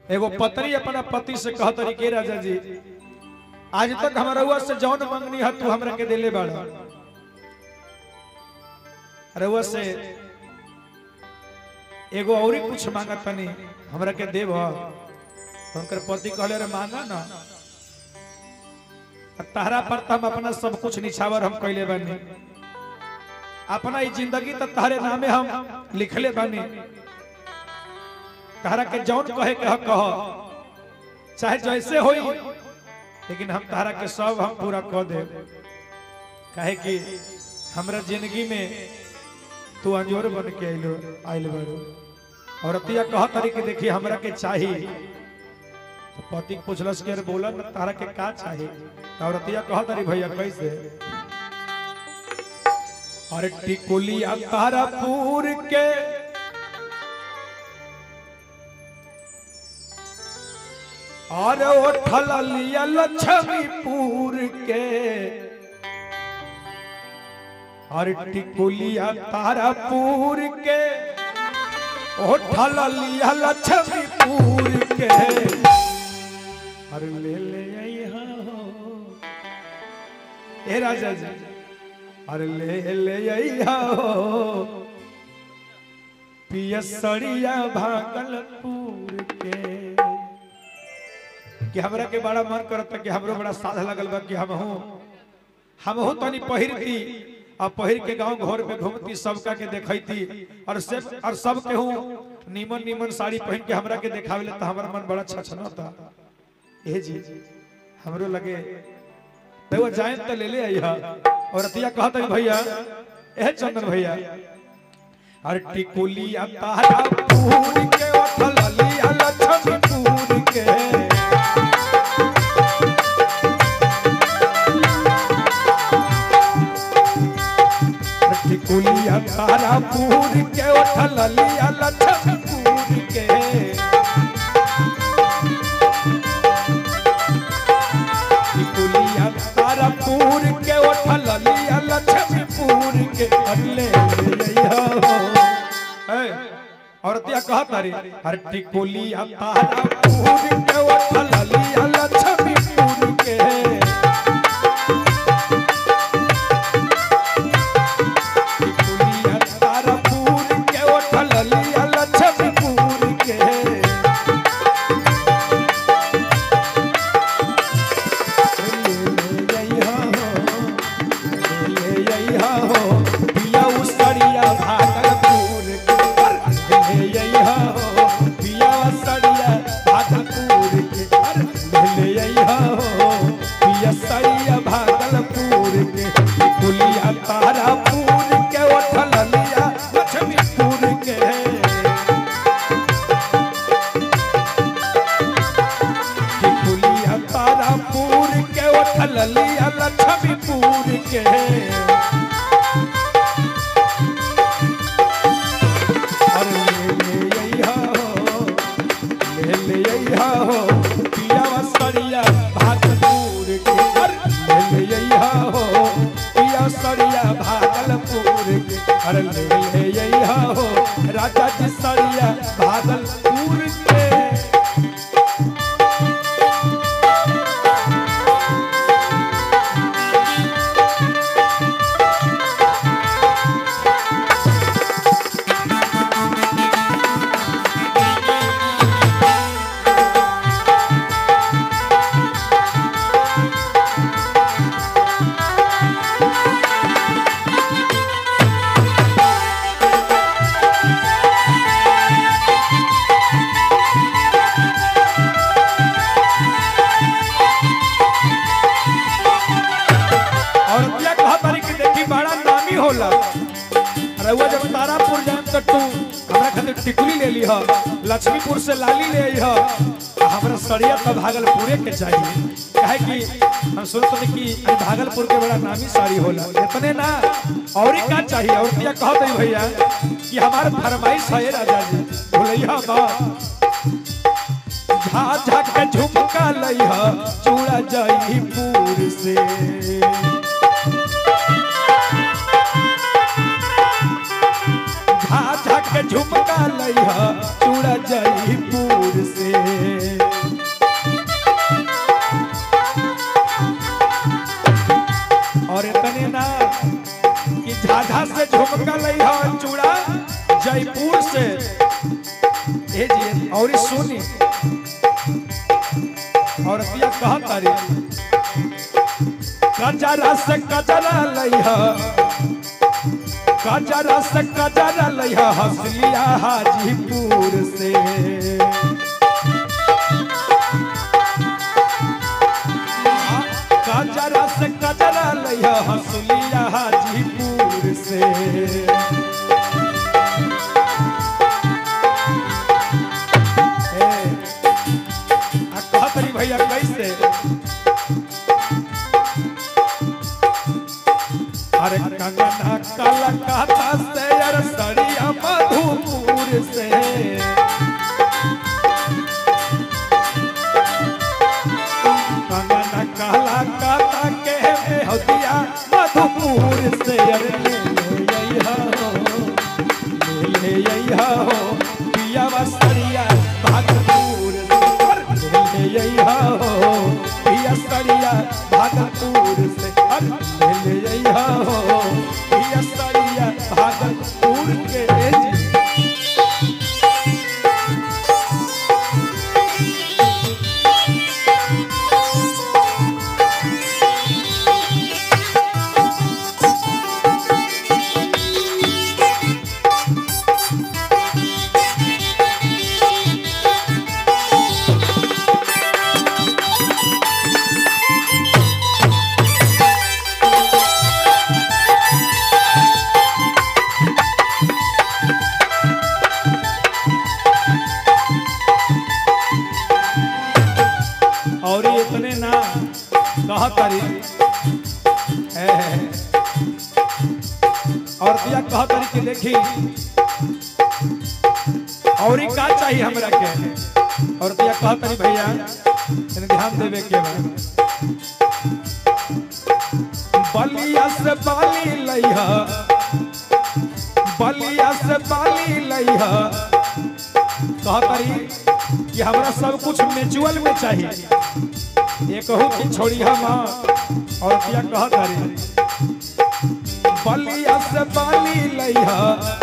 एगो पत्नी अपना पति से कह तरी के राजा जी आज तक हमारा हुआ से जौन मंगनी है तू हमरा के देले बाड़ा रउआ से एगो औरी कुछ मांगत तनी हमरा के देब तो उनकर पति कहले रे मांगा ना आ तारा पर तो हम अपना सब कुछ निछावर हम कैले बानी अपना ई जिंदगी तो तारे नामे हम लिखले बानी तारा के जौन कहे के हक कह चाहे जैसे होई लेकिन हम तारा के सब हम पूरा कह दे काहे कि हमरा जिंदगी में तू अंजोर बन के आइलो आइल बारू और अतिया कह तरी के देखी हमरा के चाही तो पति के पूछलस के अरे बोला ना तारा के का चाही तो और अतिया कह तरी भैया कैसे अरे टिकुलिया तारापुर के और उठल लिया लक्ष्मीपुर के और टिकुलिया तारापुर के उठल लिया लक्ष्मीपुर के अरे ले ले अइहा हो ए राजा जी अरे ले ले अइहा हो पियसरिया भागलपुर के कि हमरा के बड़ा मन करता कि हमरो बड़ा साध लगल बा कि हम हूँ हम हूँ तनी पहिरती आ पहिर के गांव घर में घूमती सबका के देखती और सब और सब के हूँ नीमन नीमन साड़ी पहन के हमरा के देखावेले तो हमारा मन बड़ा छछनता ए जी हमरो लगे देखो जाए तो ले ले आइहा और अतिया कहता है भैया ए चंदन भैया अरे टिकुलिया तारा पूर के उठल लिया लक्ष्मीपुर के टिकुलिया तारापुर के उठल लिया लक्ष्मीपुर के टिकुलिया तारापुर के उठल लिया लक्ष्मीपुर के अगले और त्या कहा तारी हर टिकुलिया तारापुर के उठल लिया लक्ष्मीपुर के टिकुलिया तारापुर के उठल लिया लक्ष्मीपुर के ले अइहा हो ले अइहा हो पिया उसरिया भागलपुर के ले अइहा हो पिया उसरिया भागलपुर के ले अइहा हो पिया सरिया भागलपुर के टिकुलिया तारापुर के उठल लिया लक्ष्मीपुर के टिकुलिया तारापुर के उठल लिया लक्ष्मीपुर के अरे ले ले अइहा हो ले ले अइहा हो पिया सरिया भागलपुर के अरे ले ले अइहा हो पिया सरिया भागलपुर के अरे ले ले अइहा हो राजा जी सरिया भागलपुर के और क्या कहा तारी कि देखी बड़ा नामी होला रउआ जब तारापुर जाएम तो तू हमरा खातिर टिकुली ले लीह लक्ष्मीपुर से लाली ले आइह आ हमरा सरिया तो भागलपुरे के चाहिए काहे कि हम सुनत हनी कि ई भागलपुर के बड़ा नामी साड़ी होला इतने ना और का चाहिए और क्या कहत है भैया कि हमार फरमाइश है राजा जी भुलैया बा झा झा के झुमका लइह चूड़ा जयपुर से झा झा के झुमका लइह चूड़ा जयपुर से सुनी और पिया कहा तारी कजरा से कजरा लइहा कजरा से कजरा लइहा हसलिया हाजीपुर से कजरा से कजरा लइहा हसलिया हाजीपुर से ए, आ कहत रही भैया कैसे अरे कंगना काला काता से अरे सड़िया मधुपुर से कंगना काला काता के बेहदिया मधुपुर से अरे ले ले अइहा हो ले ले अइहा हो पिया सड़िया भागपुर से अरे ले ले अइहा हो पिया सड़िया भागपुर से अरे ले ले अइहा हो पिया सड़िया भागपुर के जी और ये इतने ना कहा तारी है, है। और दिया कहा तारी कि देखी और ही का चाहिए हमरा के और दिया कहा तारी भैया तनी ध्यान देवे के बा बलिया से बाली लइहा बलिया से बाली लइहा कहा तारी कि हमरा सब कुछ म्यूचुअल में चाहिए ये कहूँ कि छोड़ी हम और क्या कहा तारी बलिया से बाली लइहा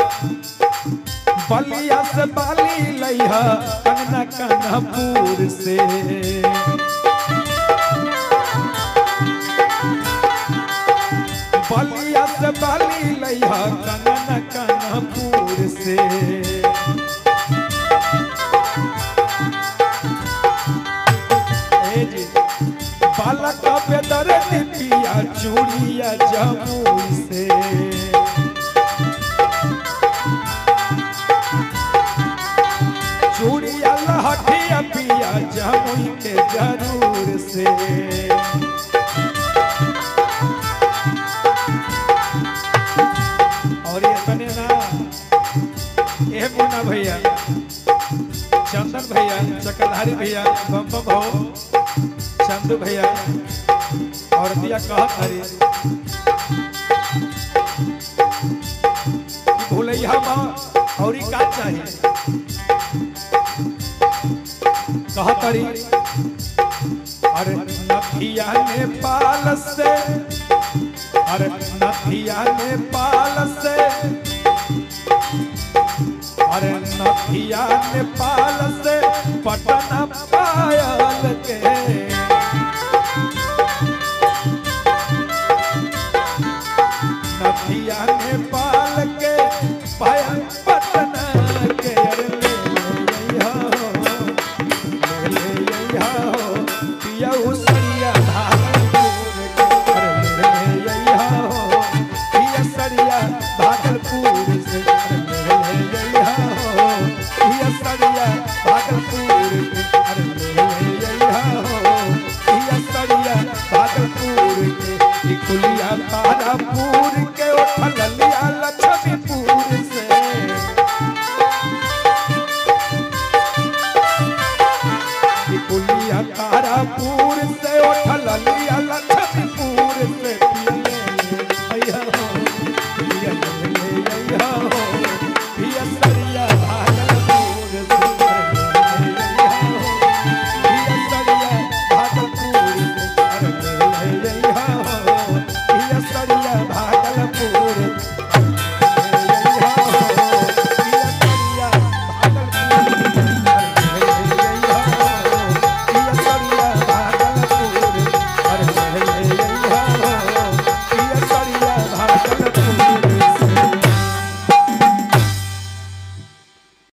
बलिया से बाली लइहा कंगना कानापुर से बलिया से बाली लइहा कंगना कानापुर से ए जी बालक पे दर्द पिया चूड़िया जमुई से चूड़िया लहठिया पिया जमुई के जरूर से और ये बने ना ए मुन्ना भैया चंदन भैया चक्रधारी भैया बम बम हो चंदू भैया और दिया कहत हरी कि भूलैया माँ और ई का चाहिए कहत हरी अरे नथिया नेपाल से अरे नथिया नेपाल से अरे नथिया नेपाल से पटना पायल के नथिया नेपाल के पायल पटना के अरे ले ले हो ले ले हो पिया उसरिया भागलपुर के अरे ले ले हो पिया सरिया भागलपुर से अरे ले ले हो पिया सरिया भागलपुर के अरे ले ले हो पिया सरिया भागलपुर के ई कुलिया तारापुर के उठलिया लक्ष्मीपुर से ई कुलिया तारापुर से उठल लिया लक्ष्मीपुर से पियले अइहा हो पियले अइहा हो पिया सरिया भागलपुर से पियले अइहा हो पिया सरिया भागलपुर से पियले अइहा हो पिया सरिया भागलपुर